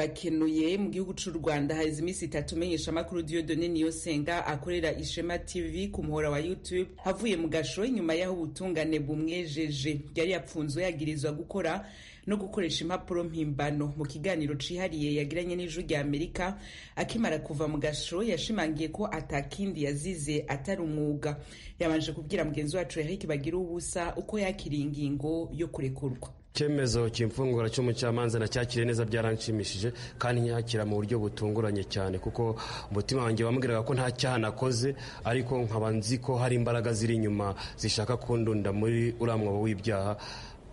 urakenuye mu gihugu cy'u Rwanda haheze iminsi itatu menyeshamakuru Dieudonne Niyosenga akorera Ishema TV ku muhora wa YouTube avuye mu gasho nyuma y'aho ubutungane bumwejeje yari yapfunzwe yagirizwa gukora no gukoresha impapuro mpimbano mu kiganiro cihariye yagiranye n'ijwi rya Amerika akimara kuva mu gasho yashimangiye ko atakindi yazize atari umwuga yabanje kubwira mugenzi wacu Eric Bagira ubusa uko yakiriye ingingo yo kurekurwa icyemezo cy'imfungura cy'umucamanza na cyakiriye neza byaranshimishije kandi nyakira mu buryo butunguranye cyane kuko umutima wanjye wambwiraga ko nta cyaha nakoze ariko nkaba nzi ko hari imbaraga ziri inyuma zishaka kundunda muri uriya mwobo w'ibyaha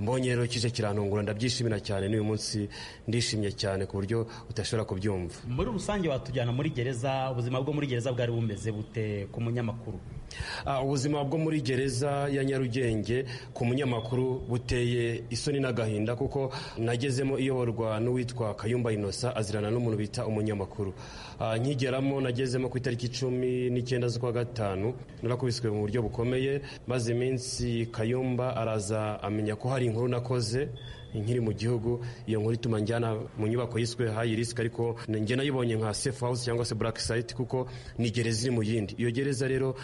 mbonye rero kije kirantungura ndabyishimira cyane n'uyu munsi ndishimye cyane ku buryo udashobora kubyumva muri rusange watujyana muri gereza ubuzima bwo muri gereza bwari bumeze bute ku munyamakuru ubuzima bwo muri gereza ya nyarugenge ku munyamakuru buteye isoni n'agahinda kuko nagezemo iyoborwa n'uwitwa kayumba inosa azirana n'umuntu bita umunyamakuru nkigeramo nagezemo ku itariki cumi n'icyenda z'ukwa gatanu narakubiswe mu buryo bukomeye maze iminsi kayumba araza amenya ko hari inkuru nakoze nkiri mu gihugu iyo nkuru ituma njyana mu nyubako yiswe hayi risiki ariko njye nayibonye nka sefu hawusi cyangwa se burake sayiti kuko ni gereza iri mu yindi iyo gereza rero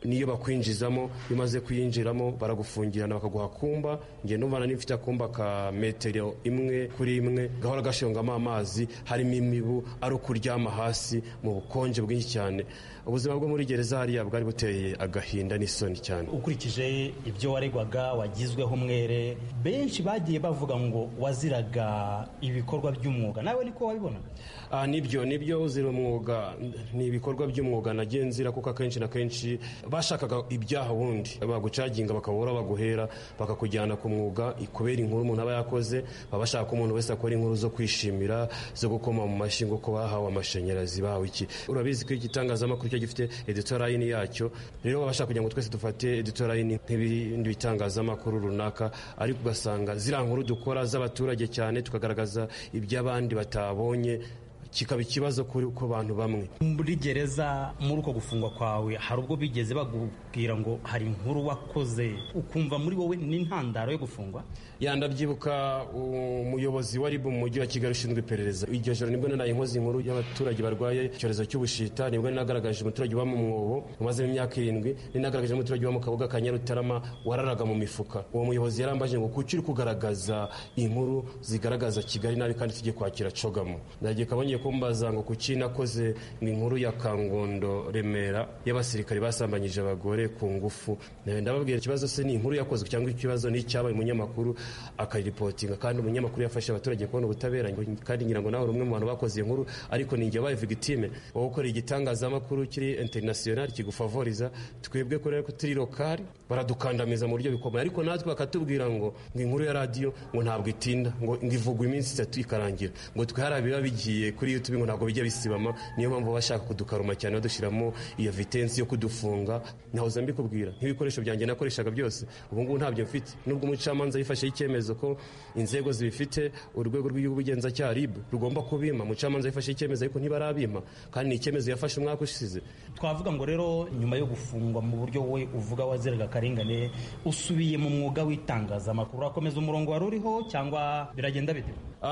niyo bakwinjizamo iyo umaze kuyinjiramo baragufungirana bakaguha kumba njye numvana n'ifite akumba ka metero imwe kuri imwe gahora gashongamo amazi harimo imibu ari ukuryama hasi mu bukonje bwinshi cyane ubuzima bwo muri gereza hariya bwari buteye agahinda n'isoni cyane ukurikije ibyo waregwaga wagizweho mwere benshi bagiye bavuga ngo waziraga ibikorwa by'umwuga nawe niko wabibona nibyo nibyo uzira umwuga ni ibikorwa by'umwuga nagiye nzira kuko akenshi na kenshi bashakaga ibyaha ubundi bagucaginga bakabura baguhera bakakujyana ku mwuga kubera inkuru umuntu aba yakoze baba bashaka ko umuntu wese akora inkuru zo kwishimira zo gukoma mu mashyi ngo ko bahawe amashanyarazi bahawe iki urabizi ko igitangazamakuru cyo gifite editorayini yacyo rero baba bashaka kugira ngo twese dufate editorayini nk'ibindi bitangazamakuru runaka ariko ugasanga ziriya nkuru dukora z'abaturage cyane tukagaragaza iby'abandi batabonye kikaba ikibazo ku bantu bamwe muri gereza muri uko gufungwa kwawe hari ubwo bigeze bakubwira ngo hari inkuru wakoze ukumva muri wowe n'intandaro yo gufungwa yandabyibuka umuyobozi wa ribu mu mujyi wa kigali ushinzwe iperereza iryo joro nibwo naraye nkoze inkuru y'abaturage barwaye icyorezo cy'ubushita nibwo ninagaragaje umuturage uba mu mwobo umazemo imyaka irindwi ninagaragaje umuturage uba mu kabuga ka nyarutarama wararaga mu mifuka uwo muyobozi yarambaje ngo kuki uri kugaragaza inkuru zigaragaza kigali nabi kandi tujye kwakira cogamo nagiye kabonye kumbaza ngo kuki nakoze inkuru ya kangondo remera y'abasirikare basambanyije abagore ku ngufu ndababwira ikibazo se ni inkuru yakozwe cyangwa ikibazo ni icyabaye umunyamakuru akaripotinga kandi umunyamakuru yafasha abaturage kubona ubutabera kandi ngira ngo nawe umwe mu bantu bakoze inkuru ariko ni njye wabaye victime wowe ukora igitangazamakuru kiri international kigufavoriza twebwe kuri ko turi lokali baradukandamiza mu buryo bikomeye ariko natwe bakatubwira ngo ngo inkuru ya radiyo ngo ntabwo itinda ngo ivugwa iminsi itatu ikarangira ngo twihara biba bigiye kuri youtube ngo ntabwo bijya bisibama niyo mpamvu bashaka kudukaruma cyane badushyiramo iyo vitensi yo kudufunga ntahoza mbikubwira nk'ibikoresho byanjye nakoreshaga byose ubu ngubu ntabyo mfite nubwo umucamanza yifasheho icyemezo ko inzego zibifite urwego rw'ubugenzacyaha rib rugomba kubima umucamanza yifashe icyemezo ariko ntibarabima kandi ni icyemezo yafashe umwaka ushize twavuga ngo rero nyuma yo gufungwa mu buryo we uvuga waziraga akarengane usubiye mu mwuga w'itangazamakuru urakomeza umurongo wari uriho cyangwa biragenda bite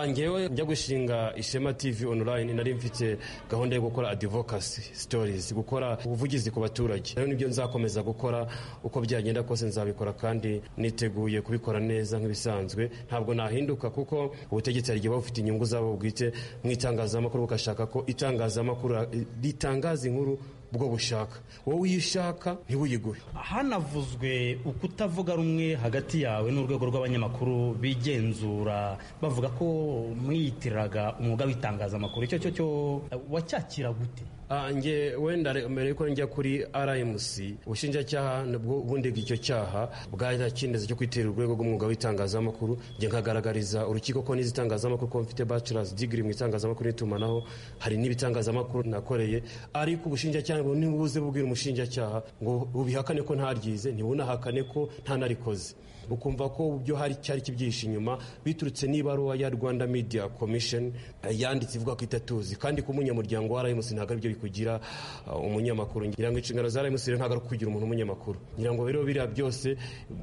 ngewe njya gushinga ishema tv online nari mfite gahunda yo gukora advocacy stories gukora ubuvugizi ku baturage rero nibyo nzakomeza gukora uko byagenda kose nzabikora kandi niteguye kubikora neza nk'ibisanzwe ntabwo nahinduka kuko ubutegetsi hari igihe buba bufite inyungu zabo bwite mu itangazamakuru bugashaka ko itangazamakuru ritangaza inkuru bwo bushaka wowe iyo ushaka ntiwuyiguhe hanavuzwe ukutavuga rumwe hagati yawe n'urwego rw'abanyamakuru bigenzura bavuga ko mwiyitiraga umwuga w'itangazamakuru icyo cyo cyo wacyakira gute nge wenda mbere yuko njya kuri rmc ubushinjacyaha nibwo bundiga icyo cyaha bwari icyemezo cyo kwitera urwego rw'umwuga w'itangazamakuru njye nkagaragariza urukiko ko n'izitangazamakuru ko mfite bachelors degree mu itangazamakuru n'itumanaho hari n'ibitangazamakuru nakoreye ariko ubushinjacyaha nibuze bubwira umushinjacyaha ngo bubihakane ko ntaryize ntibunahakane ko ntanarikoze ukumva ko byo hari cyari kibyihishe inyuma biturutse n'ibaruwa ya rwanda media commission eh, yanditse ivuga ko itatuzi kandi ko umunyamuryango wa rms ntabwo aribyo bikugira uh, umunyamakuru ngira ngo inshingano za rms rero ntabwo ari ukugira umuntu umunyamakuru ngira ngo rero biriya byose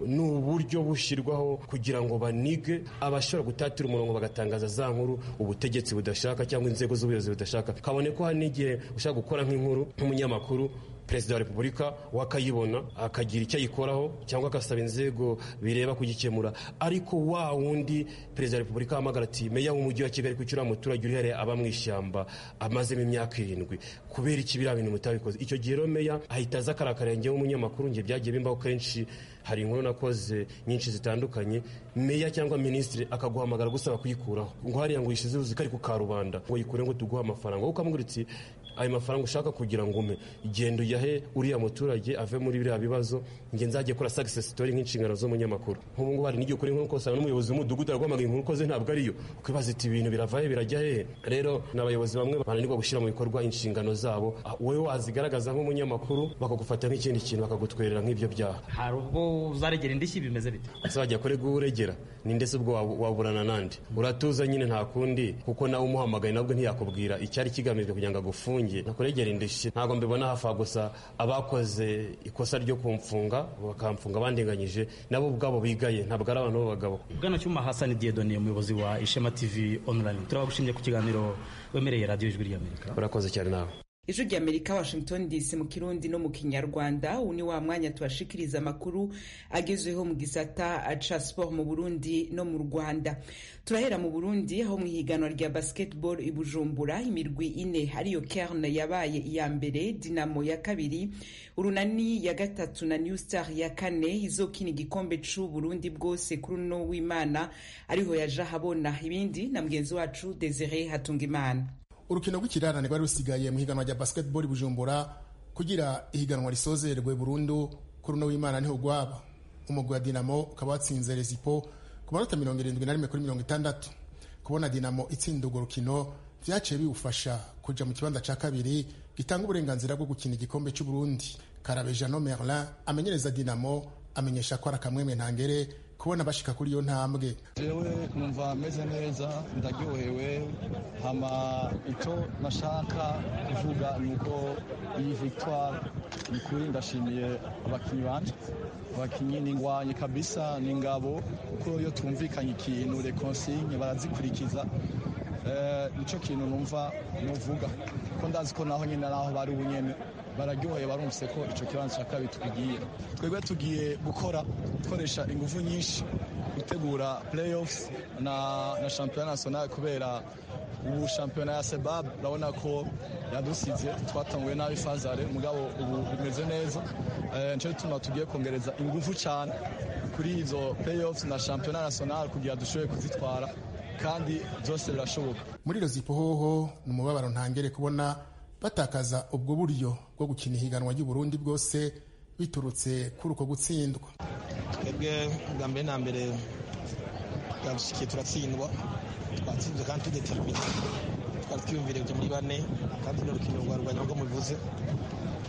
ni uburyo bushyirwaho kugira ngo banige abashobora gutatira umurongo bagatangaza za nkuru ubutegetsi budashaka cyangwa inzego z'ubuyobozi budashaka kabone ko hari n'igihe ushaka gukora nk'inkuru nk'umunyamakuru perezida wa repubulika wakayibona akagira icyo ayikoraho cyangwa agasaba inzego bireba kugikemura ariko wa wundi perezida wa repubulika ahamagara ati meya w'umujyi wa kigali kuki uriya muturage urihereye aba mu ishyamba amazemo imyaka irindwi kubera iki biriya bintu mutabikoze icyo gihe rero meya ahita aza akarakarengeho umunyamakuru njye byagiye bimbaho kenshi hari inkuru nakoze nyinshi zitandukanye meya cyangwa minisitiri akaguhamagara gusaba kuyikuraho ngo hariya ngo uyishize uzi ko ari ku karubanda ngo yikure ngo tuguhe amafaranga wowe ukamubwira uti ayo mafaranga ushaka kugira ngo ume genda uyahe uriya muturage ave muri biriya bibazo nge nzajya kora success story nk'inshingano z'umunyamakuru nk'ubu ngubu hari n'igihe ukora inkuru ukosanga n'umuyobozi w'umudugudu araguhamagara inkuru ukoze ntabwo ariyo ukibaza iti ibintu biravahe birajya hehe rero ni abayobozi bamwe bananirwa gushyira mu bikorwa inshingano zabo Ah, wowe wazigaragaza nk'umunyamakuru bakagufata nk'ikindi kintu bakagutwerera nk'ibyo byaha hari ubwo uzaregera indishyi bimeze bite ese wajya kure guregera ni ndetse ubwo wabu- waburana nande uratuza nyine nta kundi kuko nawe umuhamagaye nabwo ntiyakubwira icyari kigamijwe kugira ngo agufunge nakuregera indishyi ntabwo mbibona hafi aho gusa abakoze ikosa ryo kumfunga bakamfunga bandenganyije nabo ubwabo bigaye ntabwo ari abantu b'abagabo bwana cyuma hasani diyedoniye umuyobozi wa ishema tv online turabagushimiye ku kiganiro wemereye radiyo ijwi ry'amerika urakoze cyane nawe ijwi rya amerika washington dc mu kirundi no mu kinyarwanda ubu ni wa mwanya tubashikiriza amakuru agezweho mu gisata ca sport mu burundi no mu rwanda turahera mu burundi aho mu ihiganwa rya basketball i bujumbura imirwi ine ariyo kerne yabaye iya mbere dinamo ya kabiri urunani ya gatatu na new star ya kane izokina igikombe c'u burundi bwose kuri uno w'imana ariho yaje ahabona ibindi na mugenzi wacu desire hatungimana urukino rw'ikirarane rwari rusigaye mu higanwa rya basketball i bujumbura kugira ihiganwa risozerwe burundu kuri uno w'imana niho gwaba umugwi wa dinamo ukaba watsinze rezipo ku manota mirongo irindwi na rimwe kuri mirongo itandatu kubona dinamo itsinda urwo rukino byaciye biwufasha kuja mu kibanza ca kabiri gitanga uburenganzira bwo gukina igikombe c'uburundi karabejano merlin amenyereza dinamo amenyesha ko ari akamwemwe ntangere kubona bashika kuri iyo ntambwe jewe numva meze neza ndaryohewe hama icyo nashaka kuvuga ni uko iyi victoire ni kuri ndashimiye abakinnyi banje abakinnyi ni ingwanyi kabisa ni ingabo kuko iyo tumvikanye ikintu rekonsigne barazikurikiza Eh, nico kintu numva nuvuga ko ndazi ko naho nyine naho bari ubunyene bararyoheye barumvise ko ico kibanza cya kabiri tukigiye twebwe tugiye gukora dukoresha ingufu nyinshi gutegura playoffs na, na shampiyona national kubera ubu shampiyona ya sebab urabona ko yadusize twatanguye nabi fazare mugabo ubu bimeze neza eh, nico gituma tugiye kongereza ingufu cyane kuri izo playoffs na shampiyona national kugira dushoboye kuzitwara kandi byose birashoboka muri rozipo hoho ni umubabaro ntangere kubona batakaza ubwo buryo bwo gukina ihiganwa ry'uburundi bwose biturutse kuri uko gutsindwa twebwe bwa mbere na mbere twabishikiye turatsindwa twatsinzwe kandi tudetermine twari twiyumviriye kujya muri bane kandi ni urukino rwa rwanda nubwo mubivuze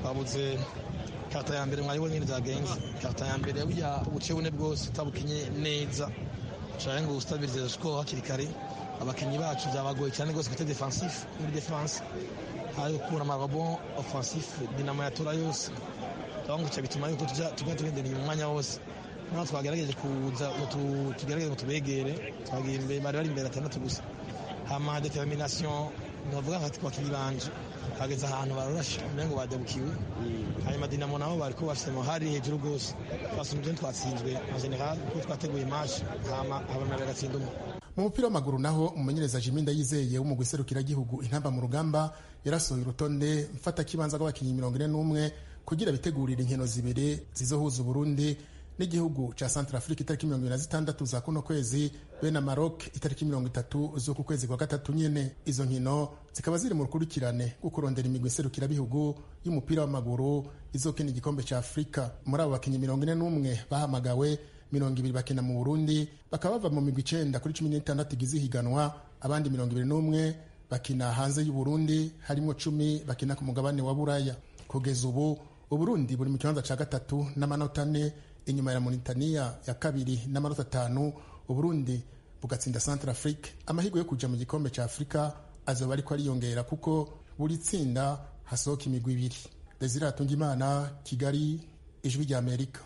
twabuze karata ya mbere mwari wenyine zagenze karata ya mbere burya ubuce bune bwose utabukinye neza ushaka ngo ustabirize sikoro hakiri kare abakinnyi bacu byabagoye cyane rwose kwita defensive muri defense hari gukura amababo offensif dinamo yatora yose twabangukiye bituma yuko tujya tujya tugendereye mu mwanya wose noneho twagerageje kuza ngo tu- tugerageze ngo tubegere twagiye imbere bari bari imbere atandatu gusa hama determination navuga nka ku bakinnyi banje hageze ahantu barorashe mbere ngo badabukiwe hanyuma dinamo nabo bari kubasema hari hejuru rwose twasumbye twatsinzwe na general kuko twateguye match hama abamara bagatsinda umwe mu mupira w'amaguru naho umumenyereza jimi ndayizeye wo mu gihugu intamba mu rugamba yarasohoye urutonde mfata kibanza rw'abakinnyi mirongo ine n'umwe kugira bitegurire inkino zibiri zizohuza uburundi n'igihugu cya Centrafrique itariki mirongo ibiri na zitandatu za kuno kwezi be na maroc itariki mirongo itatu z'uku kwezi kwa gatatu nyine izo nkino zikaba ziri mu rukurikirane rwo kurondera imigwi serukirabihugu y'umupira w'amaguru izokina igikombe cya afurika muri abo bakinnyi mirongo ine n'umwe bahamagawe mirongo ibiri bakina mu burundi bakaba bava mu migwi icenda kuri cumi n'itandatu igize ihiganwa abandi mirongo ibiri n'umwe bakina hanze y'uburundi harimwo cumi bakina ku mugabane wa buraya kugeza ubu uburundi buri mu kibanza cya gatatu n'amanota ane inyuma ya Mauritania ya kabiri n'amanota atanu Uburundi bugatsinda Central Afrique amahirwe yo kuja mu gikombe cya Afrika azoba ariko ariyongera kuko buri tsinda hasohoka imigwi ibiri Desire Hatungimana Kigali Ijwi rya Amerika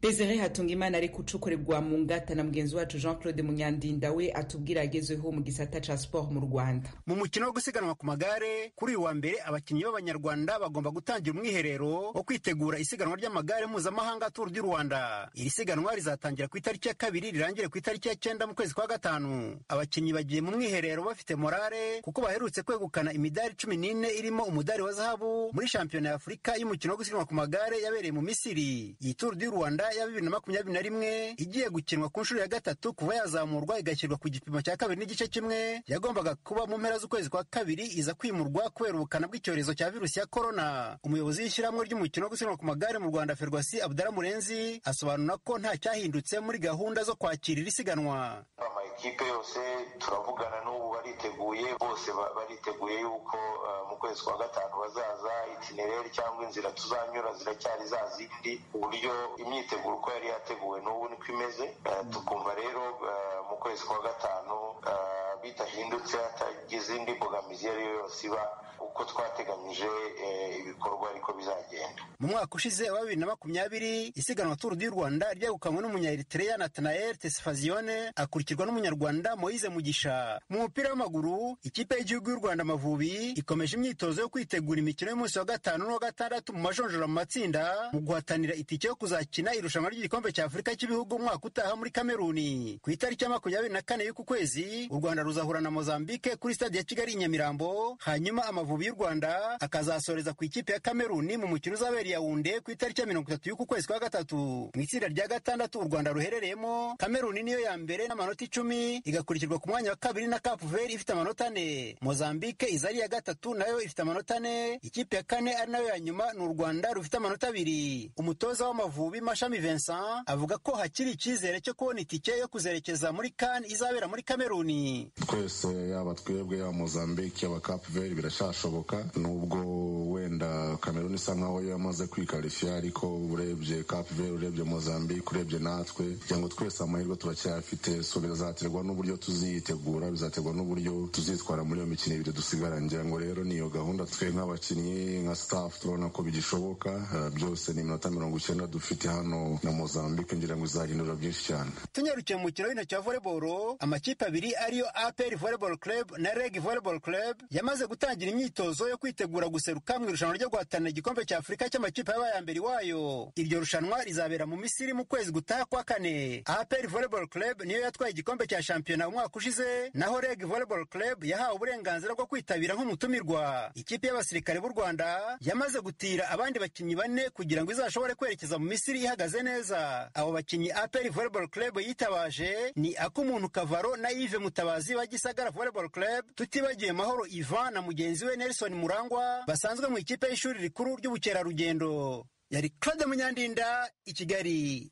Desire Hatungimana ari gucukurirwa mu ngata na mugenzi wacu Jean Claude Munyandinda we atubwira yagezeho mu gisata ca sport mu Rwanda. mu mukino wo gusiganwa ku magare kuri uyu wa mbere abakinnyi b'abanyarwanda bagomba gutangira umwiherero wo kwitegura isiganwa ry'amagare mpuzamahanga Tour du Rwanda iri siganwa rizatangira ku itariki ya kabiri rirangire ku itariki ya cyenda mu kwezi kwa gatanu abakinnyi bagiye mu mwiherero bafite morale kuko baherutse kwegukana imidari cumi n'ine irimo umudari wa zahabu muri shampiyona ya afurika y'umukino wo gusiganwa ku magare yabereye mu misiri iyi Tour du Rwanda ya bibiri na makumyabiri na rimwe igiye gukinwa ku nshuro ya gatatu kuva yazamurwa igashyirwa ku gipimo cya kabiri n'igice kimwe yagombaga kuba mu mpera z'ukwezi kwa kabiri iza kwimurwa kubera ubukana bw'icyorezo cya virusi ya korona umuyobozi w'ishyirahamwe ry'umukino wo gusiganwa ku magare mu rwanda ferwasi abudara murenzi asobanura ko nta cyahindutse muri gahunda zo kwakira iri siganwa amakipe yose turavugana n'ubu bariteguye bose ba- bariteguye yuko eh, mu kwezi kwa gatanu bazaza itinereri cyangwa inzira tuzanyura ziracyari za zindi ku buryo imyiteguro uko yari yateguwe n'ubu niko imeze Eh, tukumva rero eh, mu kwezi kwa gatanu eh, bitahindutse hatagize indi mbogamizi iyo ari yo yose iba uko twateganyije eh, ibikorwa ariko bizagenda mu mwaka ushize wa bibiri na makumyabiri isiganwa Tour du Rwanda ryegukanywe n'umunyaeritrea Nathanael Tesfazione akurikirwa n'umunyarwanda Moise Mugisha mu mupira w'amaguru ikipe y'igihugu y'u Rwanda Amavubi ikomeje imyitozo yo kwitegura imikino y'umunsi wa gatanu n'uwa gatandatu mu majonjora mu matsinda mu guhatanira itike yo kuzakina irushanwa ry'igikombe cya Afurika cy'ibihugu umwaka utaha muri Kameruni ku itariki ya makumyabiri na kane y'uku kwezi u Rwanda ruzahura na Mozambique kuri stade ya Kigali i Nyamirambo hanyuma Amavubi y'u Rwanda akazasoreza ku ikipe ya Kameruni mu mukino uzabera i Yaounde ku itariki ya mirongo itatu y'uku kwezi kwa gatatu mu itsinda rya gatandatu u Rwanda ruherereyemo Kameruni niyo ya mbere n'amanota icumi igakurikirwa ku mwanya wa kabiri na Cap Vert ifite amanota ane Mozambique iza ari iya gatatu nayo ifite amanota ane ikipe ya kane ari nayo ya nyuma ni u Rwanda rufite amanota abiri umutoza w'Amavubi Mashami Vincent avuga ko hakiri icyizere cyo kubona itike yo kuzerekeza muri CAN izabera muri Kameruni twese yaba twebwe yaba mozambique yaba cape verde birashashoboka nubwo wenda kameruni isa nkaho yamaze kwikarifiya ariko urebye cape verde urebye mozambique urebye natwe kugira ngo twese amahirwe turacyayafite so bizaterwa n'uburyo tuziyitegura bizaterwa n'uburyo tuzitwara muri iyo mikino ibiri dusigaranye ngira ngo rero ni iyo gahunda twe nk'abakinnyi nka staff turabona ko bigishoboka Eh, byose ni iminota mirongo icyenda dufite hano na mozambique ngira ngo izahindura byinshi cyane tunyarukiye mu mukino w'intoki wa volleyball amakipe abiri ariyo APR Volleyball Club na REG Volleyball Club yamaze gutangira imyitozo yo kwitegura guseruka mu irushanwa ryo guhatanira igikombe cya Afurika cy'amakipe yabaye aya mbere iwayo iryo rushanwa rizabera mu Misiri mu kwezi gutaha kwa kane APR Volleyball Club niyo yatwaye igikombe cya shampiyona umwaka ushize naho REG Volleyball Club yahawe uburenganzira bwo kwitabira nk'umutumirwa ikipe y'abasirikare b'u Rwanda yamaze gutira abandi bakinnyi bane kugira ngo izashobore kwerekeza mu Misiri ihagaze neza abo bakinnyi APR Volleyball Club yitabaje ni ak'umuntu Kavaro na Yves Mutabazi wa Gisagara Volleyball Club tutibagiye Mahoro Ivan na mugenzi we Nelson Murangwa basanzwe mu ikipe y'ishuri rikuru ry'ubukerarugendo yari Claude Munyandinda i Kigali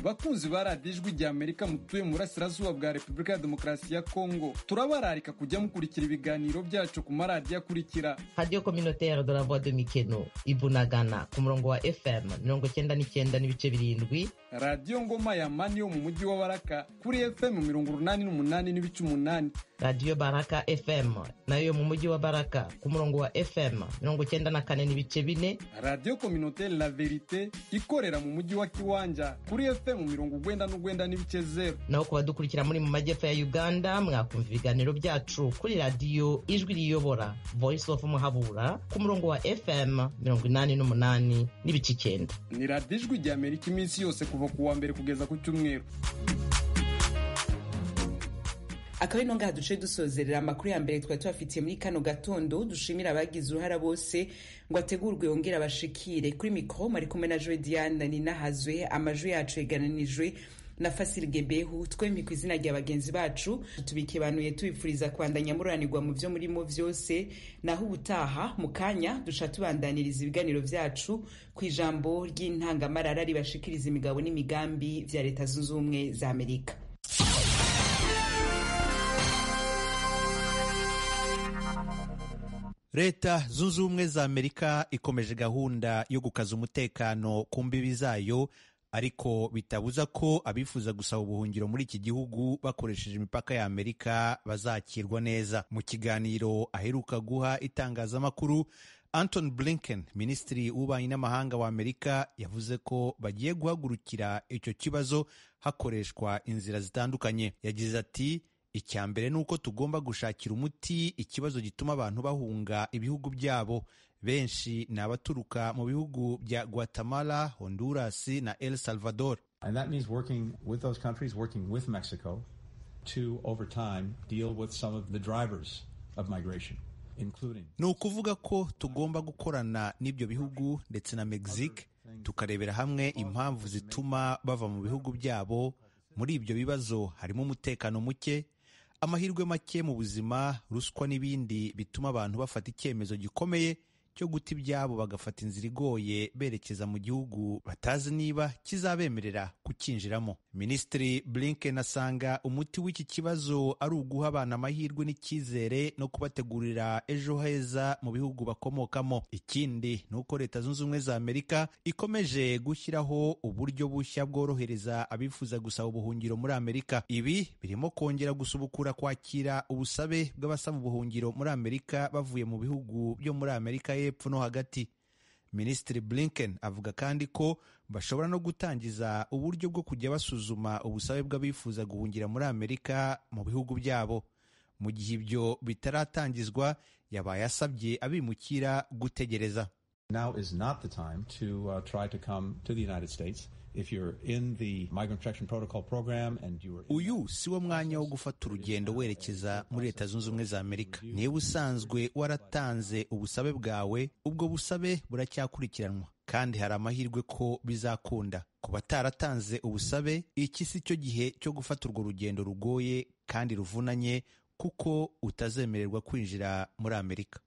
bakunzi ba radiyo ijwi rya amerika mutuye mu burasirazuba bwa repubulika ya demokarasi ya kongo turabararika kujya mukurikira ibiganiro byacu ku maradiyo akurikira radio communautaire de la voix de mikeno ibunagana ku murongo wa fm mirongo cyenda n'icyenda n'ibice birindwi radiyo ngoma ya mani yo mu mujyi wa baraka kuri fm mirongo urunani n'umunani n'ibice umunani radio baraka fm nayo yo mu mujyi wa baraka ku murongo wa fm mirongo cyenda na kane n'ibice bine radiyo kominotere la verite ikorera mu mujyi wa kiwanja kuri fm mirongo urwenda n'urwenda n'ibice zeru naho ku badukurikira muri mu majyepfo ya uganda mwakumva ibiganiro byacu kuri radiyo ijwi riyobora voice of muhabura ku murongo wa fm mirongo inani n'umunani n'ibice icyenda ni radiyo ijwi rya amerika iminsi yose kuva ku wa mbere kugeza ku cyumweru akaba ino ngaha duce dusozerera amakuru ya mbere twari tubafitiye muri kano gatondo dushimira abagize uruhara bose ngo ategurwe yongere abashikire kuri mikoro mari kumwe na joe diane ninahazwe amajwi yacu yegananijwe na fasili gebehu twemye ku izina rya bagenzi bacu tubikebanuye tubifuriza kubandanya muranirwa mu byo murimo byose naho ubutaha mu kanya duca tubandaniriza ibiganiro byacu ku ijambo ry'intangamarara ribashikiriza imigabo n'imigambi bya leta zunze ubumwe za amerika leta zunze ubumwe za amerika ikomeje gahunda yo gukaza umutekano ku mbibi zayo ariko bitabuza ko abifuza gusaba ubuhungiro muri iki gihugu bakoresheje imipaka ya amerika bazakirwa neza mu kiganiro aheruka guha itangazamakuru anton blinken minisitiri w'ububanyi n'amahanga wa amerika yavuze ko bagiye guhagurukira icyo kibazo hakoreshwa inzira zitandukanye yagize ati icya mbere ni uko tugomba gushakira umuti ikibazo gituma abantu bahunga ibihugu byabo benshi ni abaturuka mu bihugu bya guatemala honduras na el salvador And that means working with those countries, working with Mexico to, over time, deal with some of the drivers of migration, including. ni ukuvuga ko tugomba gukorana n'ibyo bihugu ndetse na mexique tukarebera hamwe impamvu zituma bava mu bihugu byabo muri ibyo bibazo harimo umutekano muke amahirwe make mu buzima ruswa n'ibindi bituma abantu bafata icyemezo gikomeye cyo guta ibyabo bagafata inzira igoye berekeza mu gihugu batazi niba kizabemerera kukinjiramo minisitiri blinken asanga umuti w'iki kibazo ari uguha abana amahirwe n'icyizere no kubategurira ejo heza mu bihugu bakomokamo ikindi ni uko leta zunze ubumwe za amerika ikomeje gushyiraho uburyo bushya bworohereza abifuza gusaba ubuhungiro muri amerika ibi birimo kongera gusubukura kwakira ubusabe bw'abasaba ubuhungiro muri amerika bavuye mu bihugu byo muri amerika y'epfo no hagati minisitiri blinken avuga kandi ko bashobora no gutangiza uburyo bwo kujya basuzuma ubusabe bw'abifuza guhungira muri amerika mu bihugu byabo mu gihe ibyo bitaratangizwa yabaye asabye abimukira gutegereza Now is not the time to uh, try to come to the United States. If you're in the Migrant Protection Protocol program and you were. uyu si wo mwanya wo gufata urugendo werekeza muri leta zunze ubumwe za amerika niba usanzwe waratanze ubusabe bwawe ubwo busabe buracyakurikiranwa kandi hari amahirwe ko bizakunda ku bataratanze ubusabe iki si cyo gihe cyo gufata urwo rugendo rugoye kandi ruvunanye kuko utazemererwa kwinjira muri amerika